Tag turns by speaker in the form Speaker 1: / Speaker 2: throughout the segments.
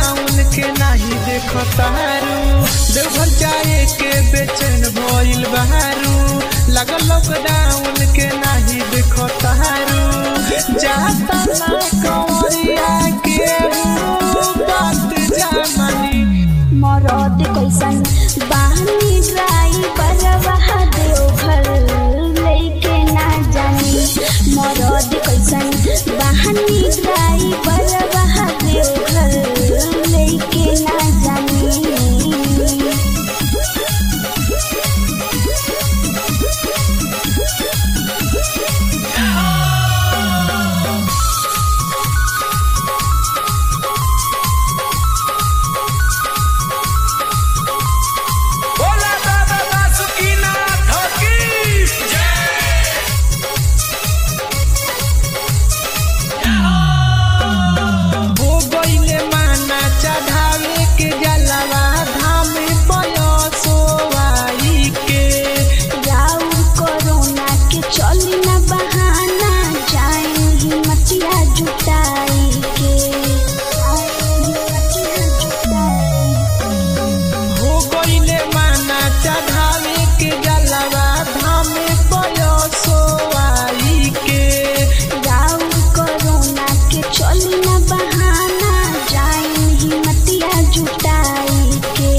Speaker 1: lockdown के नाही देखो तारू देवघर जाए के बेचैन भइल बहारू लगल लॉकडाउन के नाही देखो तारू जाता ना कंवरिया के बात जामनी
Speaker 2: मरद कैसन बानी ड्राइवर वहा देवघर लेके ना जानी मरद कैसन बानी ड्राइवर वहा देवघर लेके ना जानी
Speaker 1: बोला दादा बासुकीनाथ की जय हो गईले माना चढ़ावे के जलवा धाम पयसोवाई के
Speaker 2: जाऊ कोरोना के चली ना बहाना जाए हिम्मतिया जुटाई के जाए हिम्मतिया जुटाई
Speaker 1: हो गईले माना चढ़ावे के जलवा धाम पयसोवाई के
Speaker 2: जाऊ कोरोना के चली ना बहाना जाए हिम्मतिया जुटाई के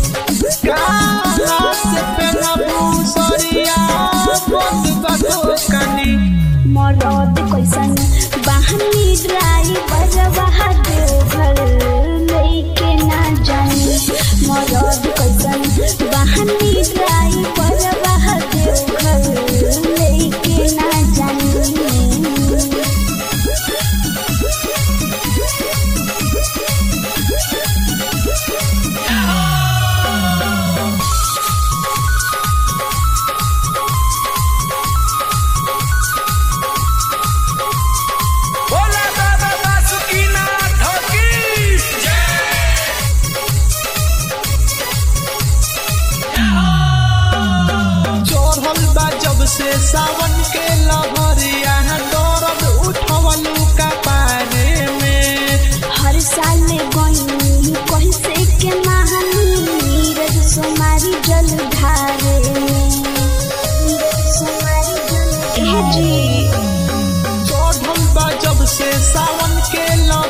Speaker 1: काला से पेनबू सरिया बंद बदो कनी
Speaker 2: मरद कैसन बहनी ड्राइवर वहा देवघर लेके ना जानी मरद कैसन बहनी ड्राइवर वहा देवघर लेके ना जानी
Speaker 1: बोला दादा बासुकीनाथ की जय चढ़ल बा जब से सावन के लहरिया दर्द उठवलू का पारे में
Speaker 2: हर साल गई कैसे के महानी नीरज सोमारी जल धारे नीरज सोमारी जल ए जी
Speaker 1: चढ़ल बा जब से सावन के लहरिया